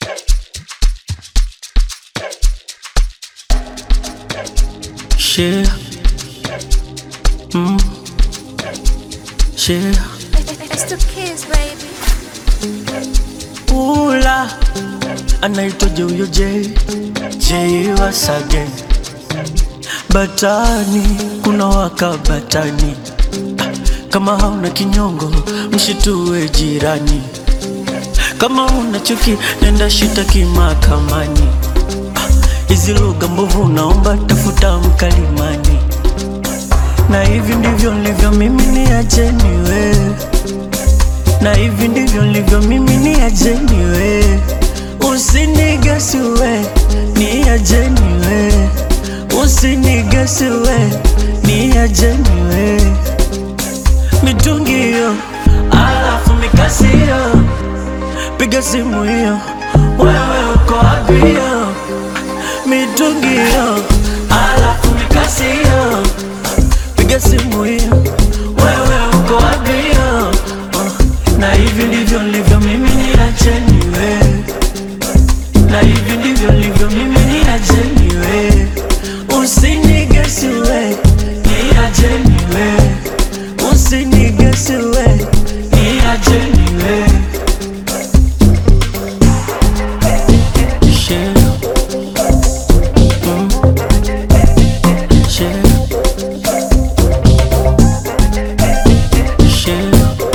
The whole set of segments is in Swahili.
Share. Mm. Share. It's the kids, baby. Ula anaitwaje huyo J J Wasage Batani kuna waka batani Ah, kama hauna kinyongo mshitue jirani kama una chuki nenda shitaki mahakamani Ah, hizi lugha mbovu naomba tafuta mkalimani na hivi ndivyo nilivyo mimi ni ajeni wewe na hivi ndivyo nilivyo mimi ni ajeni we usinigesi we ni ajeni we usinigesi we ni ajeni we mitungi hiyo alafu mikasi hiyo piga simu hiyo wewe uko wapi hiyo mitungi hiyo alafu mikasi hiyo piga simu hiyo wewe uko wapi hiyo uh, na hivi ndivyo nilivyo mimi ni acheni we na hivi ndivyo nilivyo mimi ni acheni we usinigesi we ni acheni we usinigesi we ni acheni we Share. Mm. Share. Share.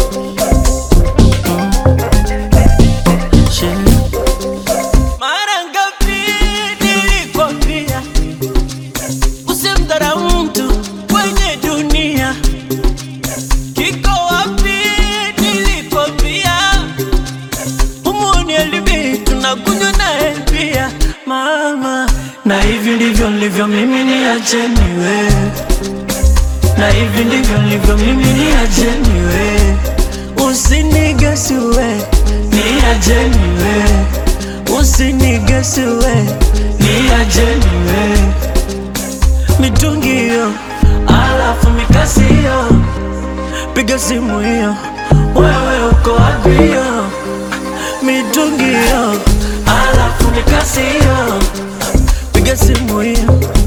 Share. Mara ngapi nilikwambia usimdharau mtu kwenye dunia? Kiko wapi nilikwambia umuoni alibi tunakunywa naye pia mama, na hivi ndivyo nilivyo mimi, ni acheni wewe na hivi ndivyo nilivyo mimi, ni ajeni we, usinigesi we, ni ajeni we, usinigesi we, ni ajeni we, mitungi hiyo, alafu mikasi hiyo, piga simu hiyo, wewe uko wapi hiyo, mitungi hiyo, alafu mikasi hiyo, piga simu hiyo